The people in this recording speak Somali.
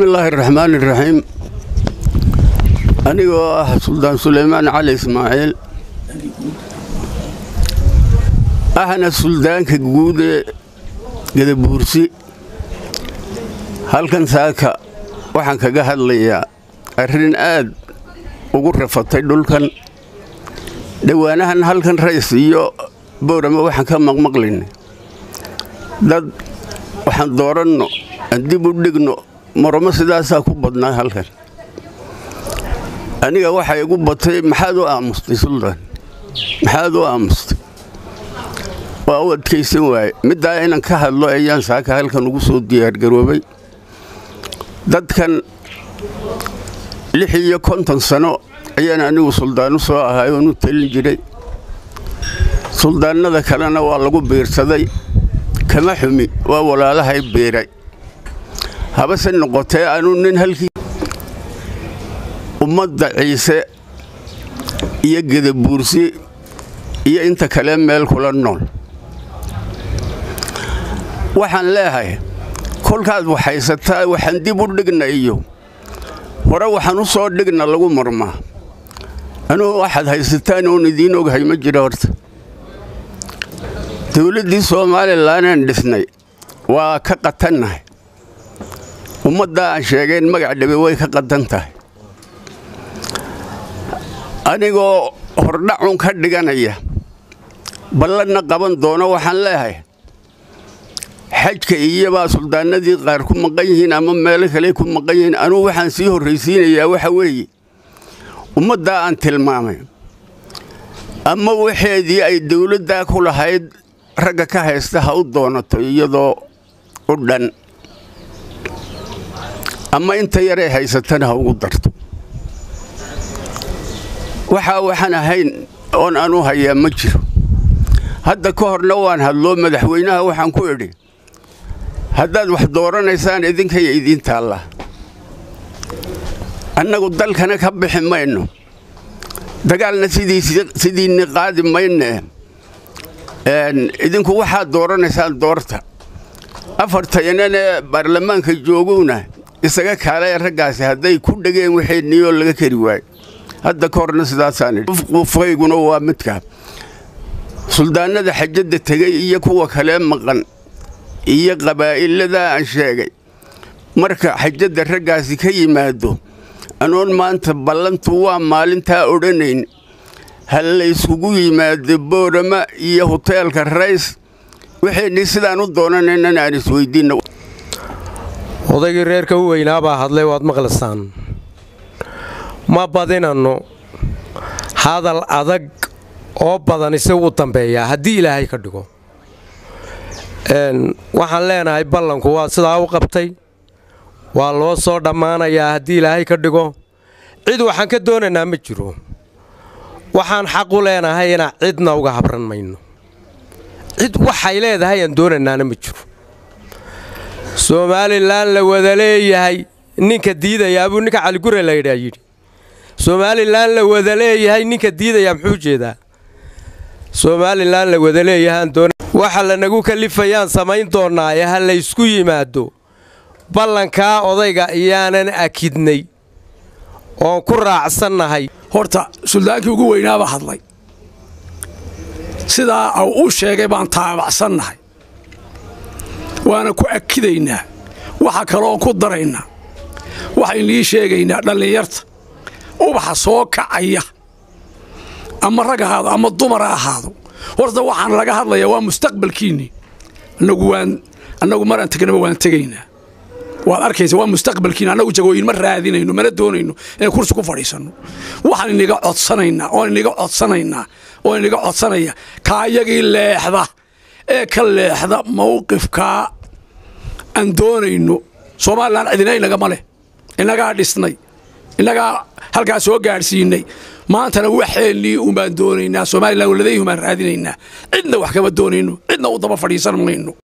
bismillaahi raxmaan iraxiim anigoo ah suldaan suleymaan cali ismaaciil ahna suldaanka guud ee gadabuursi halkan saaka waxaan kaga hadlayaa arrin aad ugu rafatay dhulkan dhowaanahan halkan rays iyo boorama waxaan ka maqmaqlayna dad waxaan dooranno aan dib u dhigno moramo sidaasaa ku badnaa halkan aniga waxay igu batay maxaad u aamustay suldaan maxaad u aamustay waa u adkaysan waaye middaa inaan ka hadlo ayaan saaka halkan ugu soo diyaargaroobay dadkan lix iyo konton sano ayaan anigu suldaan u soo ahay oon u talin jiray suldaannada kalena waa lagu biirsaday kama xumi waa walaalahay biiray habase noqotee anuu nin halkii ummadda ciise iyo gedabuursi iyo inta kale meel kula nool waxaan leehay kolkaad waxaysataa waxaan dib u dhigna iyo hore waxaan u soo dhigna lagu marmaa anugu waxaad haysataan oon idiin oghay ma jiro horta dawladdii somalilanaan dhisnay waa ka qatannahay ummaddaa aan sheegayn magac dhabe way ka qatan tahay anigoo hordhacun ka dhiganaya ballanna qaban doono waxaan leehay xajka iyobaa suldaanadii qaar ku maqan yihiin ama meelo kale ku maqan yihiin anugu waxaan sii horraysiinayaa waxa weeye ummaddaa aan tilmaamay ama waxeedii ay dawladdaa ku lahayd ragga ka haysta ha u doonato iyadoo u dhan ama inta yaray haysatana ha ugu darto waxaa waxaan ahayn oon anu hayaa ma jiro hadda ka horna waan hadloo madaxweynaha waxaan ku idhi haddaad wax dooranaysaan idinkaya idiin taallaa annagu dalkana ka bixi mayno dagaalna sidiinni qaadi mayne idinku waxaad dooranaysaan doorta afartayananee baarlamaanka joogowna isaga kaalaya raggaasi hadday ku dhegeen waxayniyoo laga kari waayo hadda ka horna sidaasaanqufkayguna waa midkaa suldaannada xajadda tegey iyo kuwa kalee maqan iyo qabaa'iladaa aan sheegay marka xajadda raggaasi ka yimaado anoon maanta ballantu waa maalintaa odhanayn ha layskugu yimaado boorama iyo huteelka rays waxaynii sidaan u doonanaynan aan isweyddiinna odaygii reerka u weynaa baa hadlay waad maqlaysaan ma badinanno hadal adag oo badan isagu u dambeeyaa haddii ilaahay ka dhigo waxaan leenahay ballanku waa sidaa u qabtay waa loo soo dhammaanayaa haddii ilaahay ka dhigo cid waxaan ka doonaynaa ma jiro waxaan xaq u leenahay inaan cidna uga habran mayno cid waxay leedahay aan doonaynaana ma jiro somalilan la wada leeyahay ninka diidayaabuu ninka caligure laydhaa yidhi somalilan la wada leeyahay ninka diidayaa muxuu jeedaa somalilan la wada leeyahay waxa lanagu kalifayaan samayn doonnaa ee ha laysku yimaado ballankaa odayga iyaanan akidnay oon ku raacsannahay horta suldaankii ugu weynaabaa hadlay sidaa uu sheegay baan taabacsannahay waana ku akidaynaa waxa kaloon ku daraynaa waxaynii sheegaynaa dhallinyarta ubaxa soo kacaya ama rag ahaado ama dumar ha ahaado horta waxaan laga hadlayaa waa mustaqbalkiinnii annagu maraan tegnaba waan tegaynaa waad arkaysa waa mustaqbalkiina annagu jagooyin ma raadinayno mana doonayno inay kursi ku fadhiisanno waxaan iniga codsanaynaa oon iniga codsanaynaa oo iniga codsanaya kaayagii leexda ee ka leexda mawqifkaa aan doonayno somalilan cidina inagama leh innagaa dhisnay innagaa halkaa soo gaadhsiinay maantana waxeennii umbaan doonaynaa somalilan waladayhi umbaan raadinaynaa cidna wax kama doonayno cidna u daba fadhiisan mayno